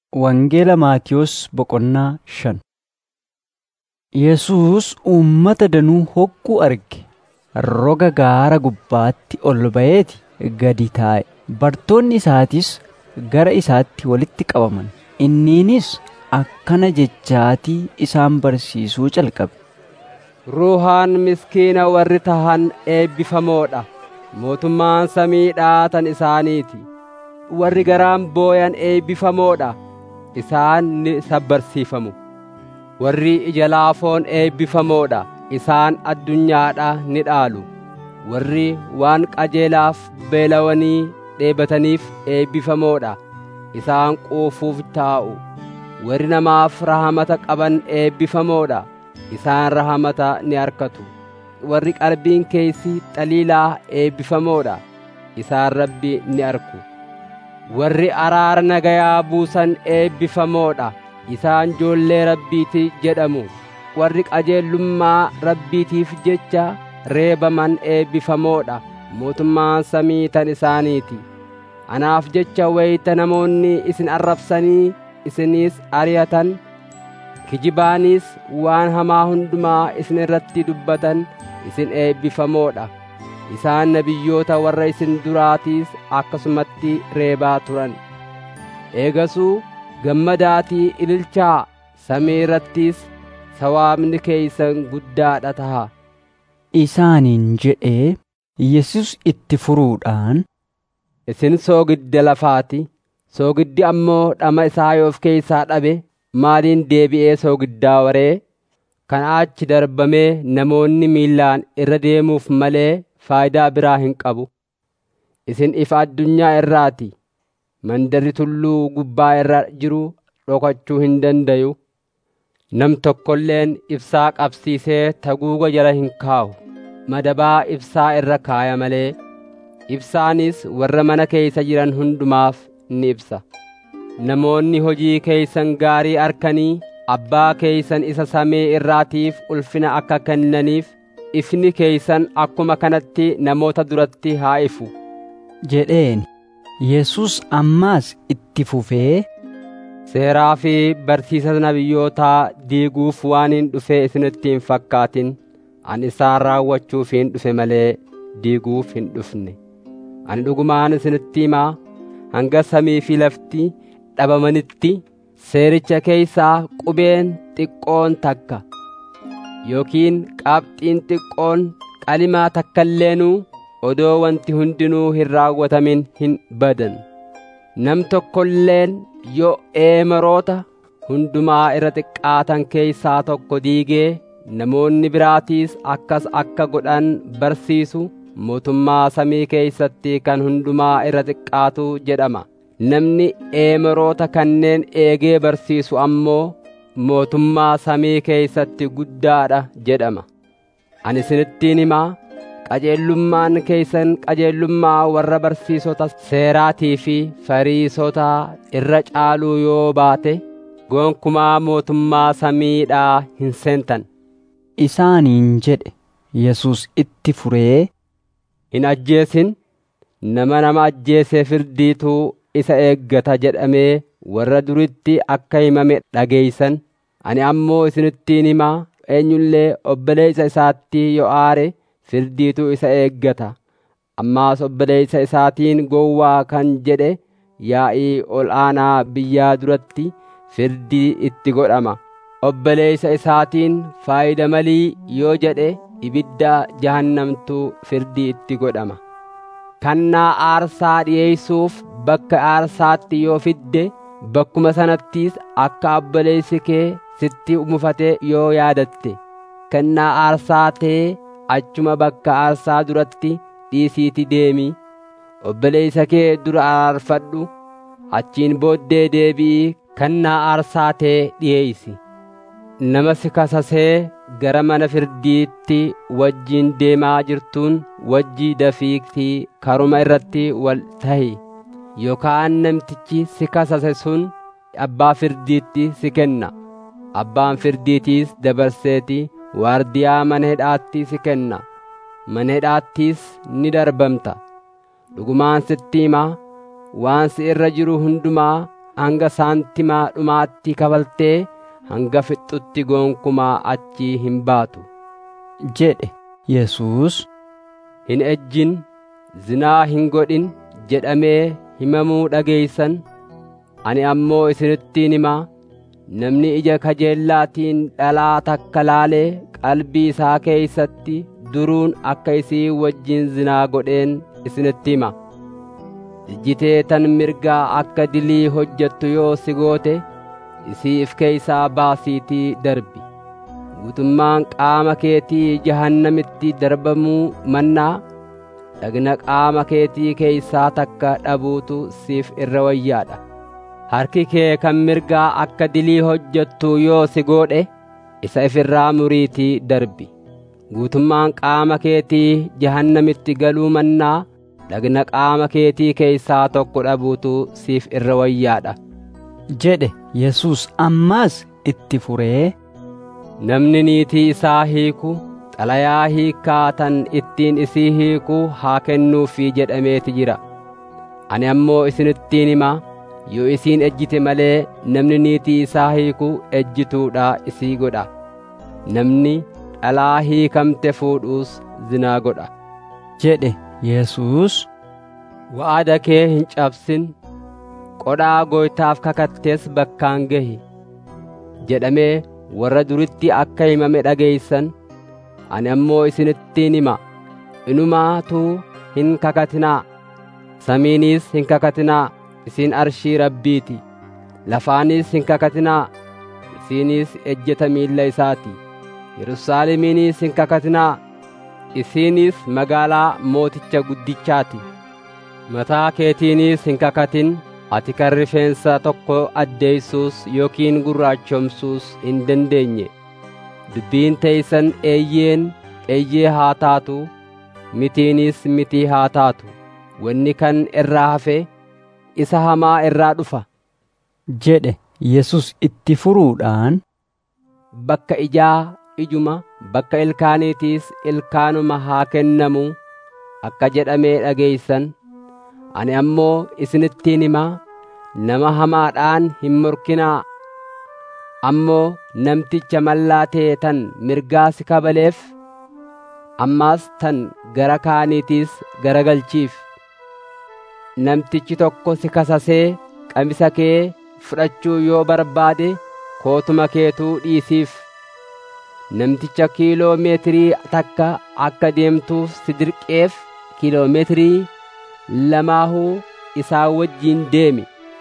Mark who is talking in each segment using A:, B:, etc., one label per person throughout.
A: Wangeela Maatiyos Boqonnaa shan Yesuus uummata danuu hogguu arge roga gaara gubbaatti ol ba'eeti gadi taa'e. Bartoonni isaatis gara isaatti walitti qabaman. Inniinis akkana jechaatii isaan barsiisuu jalqabe.
B: Ruuhaan miskiina warri tahan eebbifamoo dha. Mootummaan samiidhaa tan isaaniiti. Warri garaan booyan eebbifamoo dha. Isaan ni sabbarsiifamu. Warri ija laafoon eebbifamoo dha. Isaan addunyaadhaa ni dhaalu. Warri waan qajeelaaf beelawanii dheebataniif eebbifamoo dha. Isaan quufuuf taa'u. Warri namaaf rahamata qaban eebbifamoo dha. Isaan rahamata ni argatu. Warri qalbiin keessi xaliilaa eebbifamoo dha. Isaan Rabbi ni argu. Warri araara nagayaa buusan eebbifamoo dha. Isaan ijoollee Rabbiiti jedhamu. Warri qajeelummaa Rabbiitiif jecha reebaman eebbifamoo dha. Mootummaan samii tan isaaniiti. Anaaf jecha wayita namoonni isin arrabsanii isiniis ari'atan kijibaanis waan hamaa hundumaa isin irratti dubbatan isin eebbifamoo dha. Isaan nabiyyoota warra isin duraatiis akkasumatti reebaa turan. Eegasuu gammadaatii ililchaa samii irrattis sawaabni keeysan guddaadha taha.
A: Isaaniin jedhee Yesus itti furuudhaan
B: Isin soogidda lafaati. Soogiddi ammoo dhama isaa yoo of keeysaa dhabe maaliin deebi'ee soogiddaa waree? Kana achi darbamee namoonni miillaan irra deemuuf malee faayidaa biraa hin qabu. Isin ifa addunyaa irraati. Mandarri tulluu gubbaa irra jiru dhokachuu hin dandayu. Nam tokkolleen ibsaa qabsiisee taguuga jala hin kaa'u. Madabaa ibsaa irra kaaya malee. Ibsaanis warra mana keeysa jiran hundumaaf ni ibsa. Namoonni hojii keeysan gaarii arkanii abbaa keeysan isa samii irraatiif ulfina akka kennaniif ifni keeysan akkuma kanatti namoota duratti haa ifu.
A: jedheen Yesus ammaas itti fufee
B: Seeraa fi barsiisa nabiyyootaa diiguuf waan hin dhufee isinitti hin fakkaatin ani isaan raawwachuuf hin dhufe malee diiguuf hin dhufne. Ani dhugumaan isinitti himaa hanga samii fi lafti dhabamanitti seericha keeysaa qubeen xiqqoon takka yookiin qabxiin xiqqoon qalimaa takkailleenuu odoo wanti hundinuu hin raawwatamin hin badan. Nam tokkolleen yoo eemeroota hundumaa irra xiqqaatan keeysaa tokko diigee namoonni biraatiis akkas akka godhan barsiisu mootummaa samii keeysatti kan hundumaa irra xiqqaatu jedhama. Namni eemeroota kanneen eegee barsiisu ammoo mootummaa samii keeysatti guddaadha jedhama. Ani isinittiin himaa qajeellummaan keeysan qajeellummaa warra barsiisota seeraatii fi fariisotaa irra caaluu yoo baate gonkumaa mootummaa samiidhaa hin seentan.
A: isaaniin jedhe Yesus itti furee
B: Hin ajjeesin nama nama ajjeesee firdiituu isa eeggata jedhamee warra duritti akka himame dhageeysan ani ammoo isinittiin himaa eenyullee obboleessa isaatti yoo aare firdiituu isa eeggata ammaas obboleessa isaatiin gowwaa kan jedhe yaa'ii ol aanaa biyyaa duratti firdii itti godhama obboleessa isaatiin faayida malii yoo jedhe ibidda jahannamtuu firdii itti godhama kannaa aarsaa dhi'eeysuuf bakka aarsaatti yoo fidde bakkuma sanattiis akka obboleessi kee sitti mufatee yoo yaadatte kennaa aarsaa ta'ee achuma bakka aarsaa duratti dhiisiiti deemi obboleessa kee dura araarfadhu achiin booddee deebi'ii kennaa aarsaa ta'ee dhi'eeysi nama si kasasee gara mana firdiitti wajjiin deemaa jirtuun wajjii dafiitii karuma irratti wal tahi yookaan namtichi si kasase sun abbaa firdiitti si kenna abbaan firdiitiis dabarseeti waardiyaa mana hidhaatti si kenna mana hidhaattiis ni darbamta dhugumaan sitti himaa waan si irra jiru hundumaa hanga saantimaa dhumaatti kafaltee hanga fixxutti gonkumaa achii hin baatu
A: jedhe Yesuus
B: hin ejjin zinaa hin godhin jedhamee himamuu dhageeysan ani ammoo isinittiin himaa namni ija kajeellaatiin dhalaa takka laalee qalbii isaa keeysatti duruun akka isii wajjin zinaa godheen isinitti hima ijjitee tan mirgaa akka dilii hojjettu yoo si goote isiif keeysaa baasiitii darbi guutummaan qaama keetii jahannamitti darbamuu mannaa dhagna qaama keetii keeysaa takka dhabuutu siif irra wayyaadha harki kee kan mirgaa akka dilii hojjettu yoo si godhe isa ifirraa muriitii darbi guutummaan qaama keetii jahannamitti galuu mannaa dhagna qaama keetii keeysaa tokko dhabuutu siif irra wayyaadha
A: jedhe Yesuus ammaas itti furee
B: namni niitii isaa hiiku xalayaa hiikkaa tan ittiin isii hiiku haa kennuufii jedhameeti jira ani ammoo isinittiin himaa yoo isiin ejjite malee namni niitii isaa hiiku ejjituudha isii godha namni dhalaa hiikamte fuudhuus zinaa godha
A: jedhe Yesuus
B: wa'ada kee hin cabsin qodhaa gooytaaf kakattees bakkaan gahi jedhamee warra duritti akka himame dhageeysan ani ammoo isinittiin hima inumaatuu hin kakatinaa samiinis hin kakatinaa isiin arshii rabbiiti lafaanis hin kakatinaa isiinis ejjeta miilla isaati yerusaalemiinis hin kakatinaa isiinis magaalaa mooticha guddichaati mataa keetiinis hin kakatin ati kan rifeensa tokko addeeysuus yookiin gurraachomsuus hin dandeenye dubbiin teeysan eeyyeen eeyyee haa taatu mitiinis mitii haa taatu wanni kan irraa hafe isa hamaa irraa dhufa
A: jedhe Yesus itti furuudhaan
B: bakka ijaa ijuma bakka ilkaaniitiis ilkaanuma haa kennamu akka jedhamee dhageeysan ani ammoo isinittiin himaa nama hamaadhaan hin morkinaa ammoo namticha mallaatee tan mirgaa si kabaleef ammaas tan gara kaaniitiis garagalchiif namtichi tokko si kasasee qamisa kee fudhachuu yoo barbaade kootuma keetuu dhiisiif namticha kiiloo meetirii takka akka deemtuuf si dirqeef kiiloo meetirii lamaahuu isaa wajjiin deemi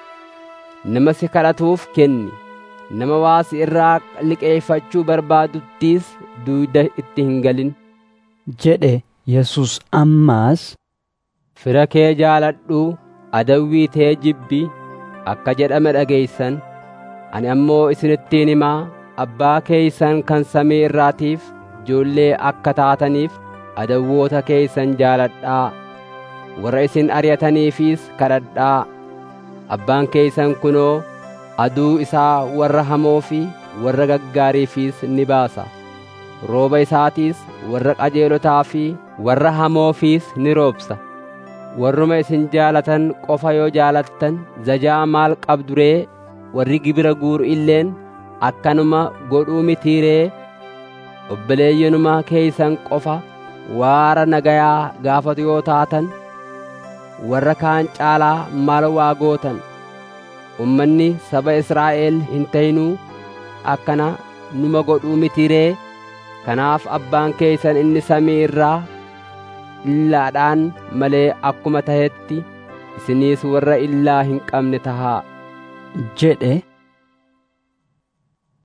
B: nama si kadhatuuf kenni nama waa si irraa liqeeffachuu barbaaduttiis duuda itti hin galin
A: jedhe Yesus ammaas
B: fira kee jaaladhu adawwii tee jibbi akka jedhame dhageeysan ani ammoo isinittiin himaa abbaa keeysan kan samii irraatiif ijoollee akka taataniif adawwoota keeysan jaaladhaa warra isin ari'ataniifis kadhadhaa abbaan keeysan kunoo aduu isaa warra hamoo fi warra gaggaariifis ni baasa rooba isaatiis warra qajeelotaa fi warra hamoofiis ni roobsa warruma isin jaalatan qofa yoo jaalattan zajaa maal qabduree warri gibira guuru illeen akkanuma godhuu mitiiree obboleeyyanuma keeysan qofa waara nagayaa gaafatu yoo taatan warra kaan caalaa maal waa gootan ummanni saba Israa'el hin ta'inuu akkana numa godhuu mitiiree kanaaf abbaan keeysan inni samii irraa illaadhaan malee akkuma tahetti isiniis warra illaa hin qabne tahaa
A: jedhe